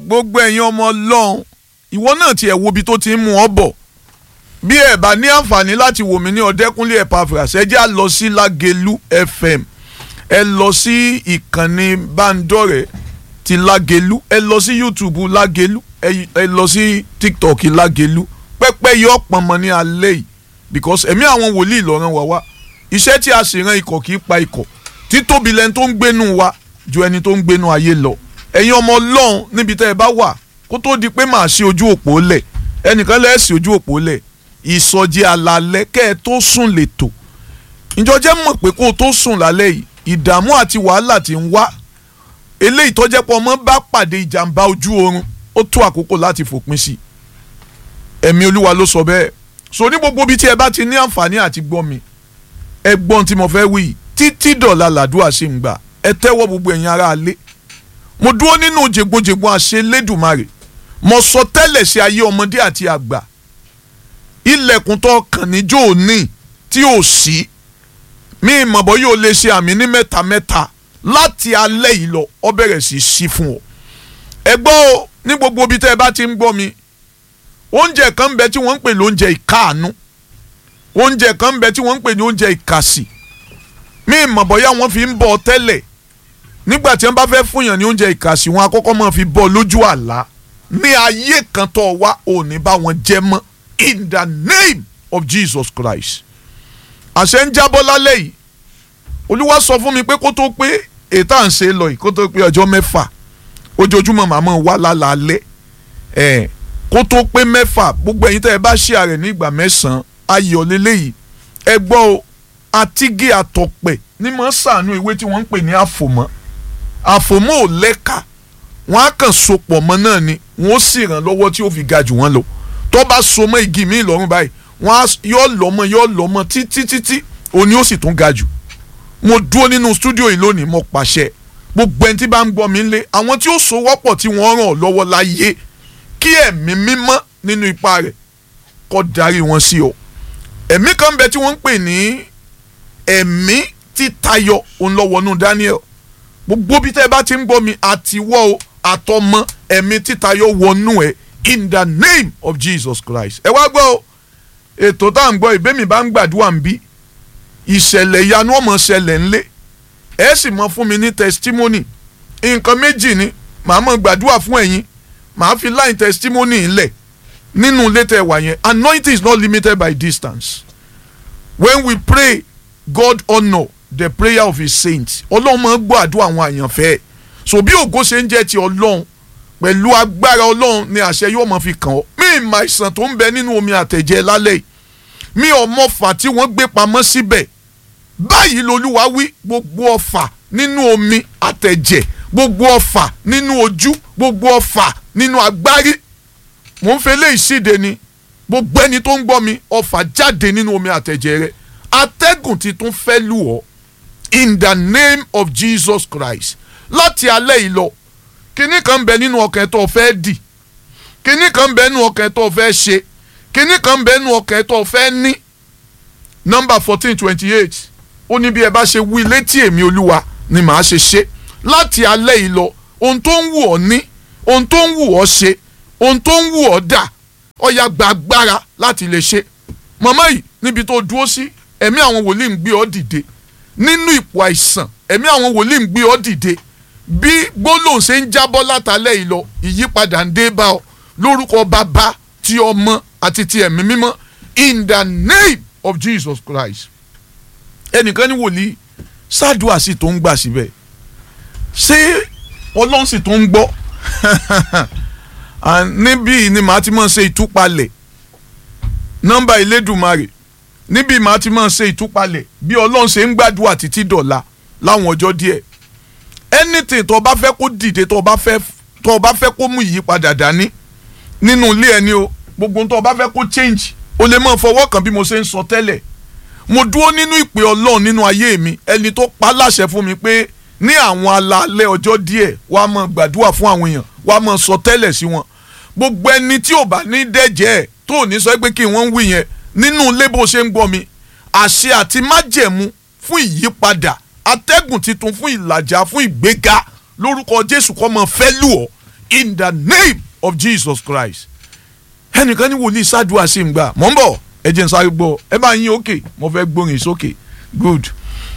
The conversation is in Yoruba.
gbogbo ẹ̀yin ọmọ ọlọ́run ìwọ náà tiẹ̀ wo ibi tó ti ń mú ọ bọ̀ bí ẹ bá ní àǹfààní láti wò mí ní ọ̀dẹ́kúnlé Epaphras ẹ jẹ́ à lọ sí Lágelú FM ẹ lọ sí ìkànnì bándọ̀rẹ̀ ti Lágelú ẹ lọ sí YouTube Lágelú ẹ lọ sí TikTok Lágelú pẹ́pẹ́ yọ pọnmọ ní alẹ́ yìí because ẹ̀mí àwọn wòlíì lọ́rán wa wá iṣẹ́ tí a sì ran ikọ̀ kì í pa ikọ̀ títóbi lẹni tó ń gbénu wa ju ẹni tó ń gbénu ayé lọ ẹ̀yin ọmọ ọlọ́run níbi tẹ́ ẹ bá wà kó tó di pé màá ṣe ojú òpó lẹ̀ ẹnìkan lẹ́ẹ̀sì ojú òpó lẹ̀ ìsọjí alalẹ́ kẹ́ ẹ tó sùn lẹ́tọ̀ ìjọjẹ́ mọ̀ pé kó o tó sùn lálẹ́ yìí ìdààmú àti wàhálà ti ń wá eléyìí tọ́jẹ́ pọ̀ ọmọ bá pàdé ìjàmbá ojú oorun ó tó àkókò láti fòpin sí ẹ̀mí olúwa ló sọ bẹ́ẹ̀ so ní gbogbo ibi tí ẹ bá ti ní àǹfààní àti gbọ́ mi ẹ gbọ́n tí mo fẹ́ wí títí dọ̀la làdúrà sí ń gbà ẹ tẹ́wọ́ gbogbo ẹ̀yin ará alé mo dúró nínú jègbonjègbon àṣẹ lẹ́dùnmarè mo sọ tẹ́lẹ̀ sí ayé ọmọdé àti àgbà ilẹ̀kùn tó kàn níjó òní tí ò sí mi ìmọ̀bọ̀ yóò lè ṣe àmì ní mẹ́ta mẹ́ta láti alẹ́ yìí lọ ọ bẹ̀rẹ̀ sí sí fún ọ. ẹ gbọ́ o ní gbogbo ibi tẹ́ ẹ bá ti ń gbọ́ mi oúnjẹ kan ń bẹ tí wọ́n ń pè ní oúnjẹ ìkáàánú oúnjẹ kan ń bẹ tí wọ́n ń pè ní oúnjẹ ìkàsì mi ìmọ̀bọ̀ yá wọ́n fi ń bọ̀ tẹ́lẹ̀ nígbà tí wọ́n bá fẹ́ fúnyàn ní oúnjẹ ìkàsì wọn akọ́kọ́ máa fi bọ́ lójú àlá ní ayé kan tó wá òní bá wọn jẹ mọ́ in the name of Jesus Christ àṣẹ ń jábọ́ lálẹ́ yìí olúwa sọ fún mi pé kó tó pé ètò à ń ṣe lọ yìí kó tó pé ọjọ́ mẹ́fà ojoojúmọ́ màmá wà lálẹ́ ẹ̀ kó tó pé mẹ́fà gbogbo ẹ̀yin tẹ́ ẹ bá ṣe àrẹ̀ ní ìgbà mẹ́sàn-án ayọ̀ lélẹ́yìí ẹ gbọ́ o àtìgé àtọ̀pẹ̀ ní mọ̀ sànú ìwé tí wọ́n ń pè ní àfòmọ́ àfòmọ́ ò lẹ́ka wọ́n á kàn sopọ̀ mọ́ náà ni wọ́n ó sì ràn lọ́wọ́ tí ó fi ga jù wọ́n lọ tó bá so mọ́ igi mi lọ́rùn báyìí wọ́n á yọ lọ́mọ yọ lọ́mọ títí títí òní ó sì tún ga jù mo dúró nínú stúdíò yìí lónìí mo pàṣẹ gbogbo ẹni tí bá ń gbọ́ mi lé àwọn tí ó so wọ́pọ̀ tí wọ́n ràn ọ́ lọ́wọ́ láyé kí ẹ̀mí mímọ́ nínú ipa rẹ̀ kó darí wọn sí ọ ẹ̀mí kan bẹ tí wọ́n ń pè ní ẹ̀mí títayọ ònlọ́wọ́nú Daniel gbogbo bí tẹ́ ẹ bá ti ń gbọ́ mi àtiwọ́ o àtọmọ ẹ̀mí títayọ wọnú ẹ̀ in the name of Jesus Christ ẹ wá gbọ́ o ètò tá à ń gbọ́ ìbémi bá ń gbàdúrà ń bí ìṣẹ̀lẹ̀ ìyanu ọmọ ṣẹlẹ̀ ńlẹ̀ ẹ sì mọ fún mi ní testimony nǹkan méjì ni màá mọ gbàdúrà fún ẹ̀yin màá fi line testimony ńlẹ̀ nínú ilé tẹ́ wà yẹn anointing is not limited by distance when we pray God honour the prayer of his saints ọlọ́run máa ń gbọ́ àdúrà àwọn àyànfẹ́ so bí ògo ṣe ń jẹ́ ti ọlọ́run pẹ̀lú agbára ọlọ́run ni àṣẹ yóò máa fi kàn ọ́ mí ìmọ̀ àìsàn tó ń bẹ nínú omi àtẹ̀jẹ́ lálẹ́ yìí mi ò mọ ọfà tí wọ́n gbé pamọ́ síbẹ̀ báyìí lolúwa wí gbogbo ọfà nínú omi àtẹ̀jẹ̀ gbogbo ọfà nínú ojú gbogbo ọfà nínú agbárí mò ń fẹ́ lé ìṣíde ni gbogbo ẹni tó ń gbọ́ mi ọfà jáde nínú omi àtẹ̀jẹ̀ rẹ atẹ́gùn ti tún fẹ́ lù ọ́ in the name of Jesus Christ láti alẹ́ yìí lọ kinní kan bẹ nínú ọkàn ẹ tó fẹ́ dì kinní kan bẹ nínú ọkàn ẹ tó fẹ́ ṣe kinní kan bẹ nínú ọkàn ẹ tó fẹ́ ní nọ́mbà fourteen twenty eight ó ní bí ẹ bá ṣe wí létí èmi olúwa ni màá ṣe ṣe láti alẹ́ yìí lọ ohun tó ń wù ọ́ ní ohun tó ń wù ọ́ ṣe ohun tó ń wù ọ́ dà ó yá gba agbára láti lè ṣe màmá yìí níbi tó dúró sí ẹ̀mí àwọn wòlíì ń gbé ọ dìde nínú ipò àìsàn ẹ̀mí àwọn wòlíì ń gbé ọ dìde bí gbólóhùn ṣe ń jábọ́ látàlẹ́ yìí lọ ìyípadà ń dé bá ọ lórúkọ bàbá ti ọmọ àti ti ẹ̀mí mímọ́ in the name of Jesus Christ ẹnìkan ní wòlíì ṣáàdùà sì tó ń gbà síbẹ̀ ṣé ọlọ́run sì tó ń gbọ́ níbí ni màá ti máa ṣe ìtúpalẹ̀ nọ́mbà ìlédùmarè níbí màá ti máa ṣe ìtúpalẹ̀ bí ọlọ́run ṣe ń gbàdúrà títí dọ̀la láwọn ọjọ́ díẹ̀ anything tó o bá fẹ́ kó dìde tó o bá fẹ́ tó o bá fẹ́ kó mú ìyípadà dání nínú ilé ẹni o gbogbo tó o bá fẹ́ kó change o lè máa fọwọ́ kàn bí mo ṣe ń sọ tẹ́lẹ̀ mo dúró nínú ìpè ọlọ́run nínú ayé mi ẹni tó pa láṣẹ fún mi pé ní àwọn alaalẹ́ ọjọ́ díẹ̀ wàá máa gbàdúrà fún àwọn èèyàn wàá máa sọ tẹ́lẹ̀ sí wọn gbogbo ẹni tí ò bá ní dẹ́jẹ́ ẹ̀ tó ò ní sọ pé kí wọ́n ń wí yẹn nínú ilé bó ṣe ń gbọ́ mi àṣẹ àti májẹ̀mú fún ìyípadà atẹ́gùn titun fún ìlàjà fún ìgbéga lórúkọ Jésù kó máa fẹ́ lù ọ́ in the name of Jesus Christ ẹnìkan ní wòlíì ṣáàdùá sí ń gbà mọ̀ ń bọ̀ ẹ jẹ́ n sáré gbọ́ ẹ bá yín òkè mo fẹ́ gbórin sókè good